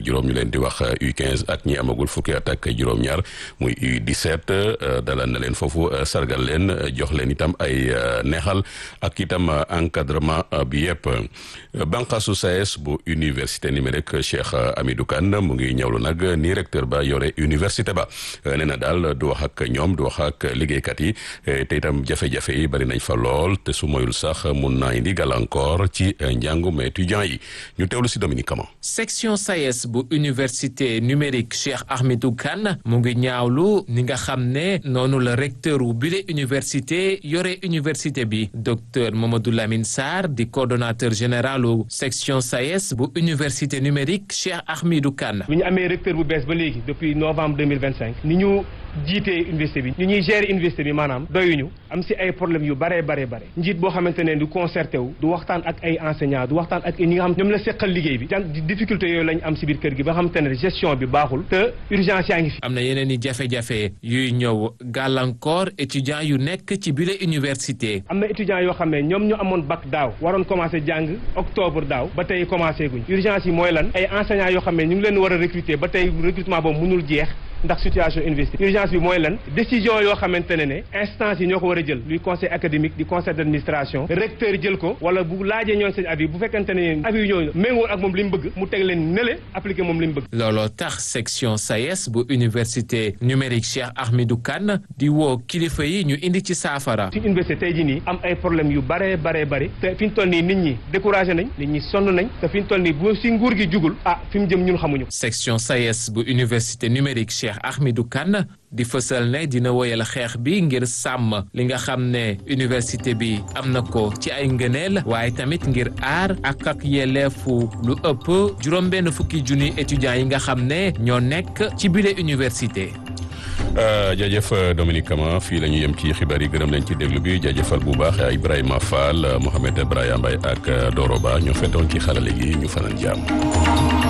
juróom ñu leen di wax U15 ak ñi amagul fukki at ak juróom-ñaar muy U17 dalal na leen foofu sargal leen jox leen itam ay neexal ak itam encadrement bi yëpp banqaasu SAES bu université numérique Cheikh Hamidou Kane mu ngi ñëwlu nag ni recteur ba yore université ba nee na daal du wax ak ñoom du wax ak liggéeykat yi te itam jafe-jafe yi bari nañ fa lool te su moyul sax mun naa indi gàllankoor ci njàngum étudiant yi ñu teewlu si Dominique Kama section SAES bu université numérique Cheikh Hamidou Kane mu ngi ñaawlu ni nga xam ne noonu la recteur wu bile université yore université bi docteur Mamadou Lamine Sarr di coordonnateur général u section SAES bu université numérique Cheikh Hamidou Kane bi ñu amee recteur bu bees ba léegi depuis novembre deux mille vingt cinq ni ñu jiitee université bi ñu ñuy gérer université bi maanaam doyuñu am si ay problèmes yu bare bare bare njiit boo xamante ne du concerté wu du waxtaan ak ay enseignants du waxtaan ak ñi nga xam ñoom la seqal liggéey bi jan difficulté yooyu lañ am si biir kër gi ba xamante ne gestion bi baaxul te urgence yaa ngi fi am na yeneen i jafe-jafe yuy ñëw gàllankoor étudiants yu nekk ci bile université am na étudiants yoo xam ne ñoom ñu amoon bac daaw waroon commencé jàng octobre daaw ba tey commencé guñ urgence yi mooy lan ay enseignants yoo xam ne ñu ngi leen war a recruter ba tey recrutement boobu mënul jeex ndax situation université urgence bi mooy lan décision yoo xamante ne ne instance yi ñoo ko war a jël luy conseil académique di conseil d' administration recteur jël ko wala bu laajee ñoon seen avis bu fekkente ne avis yi ñooñu méngoo ak moom li mu bëgg mu teg leen nële appliqué moom li mu bëgg looloo tax section SAES bu université numérique Cheikh Ahmedou Kane di woo kilifa yi ñu indi ci saafara ci université tey jii nii am ay problème yu bare bare bari te fi ñu toll nii nit ñi découragé nañ nit ñi sonn nañ te fi ñu toll nii bu si nguur gi jugul ah fi mu jëm ñun xamuñu section SAES bu université numérique Cheikh Ahmedou Kane di fësal ne dina woyal xeex bi ngir sàmm li nga xam ne université bi am na ko ci ay ngëneel waaye tamit ngir aar ak ak yelleefu lu ëpp juróom-benn fukki junni étudiants yi nga xam ne ñoo nekk ci bile université. jaajëf Dominique Kama fii la ñu yem ci xibaar yi gërëm leen ci déglu bi jaajëfal bu baax Ibrahima Fall Mohamed Ibrahima Mbaye ak Doro Ba ñoo fetoon ci xarale gi ñu fanaan jàmm.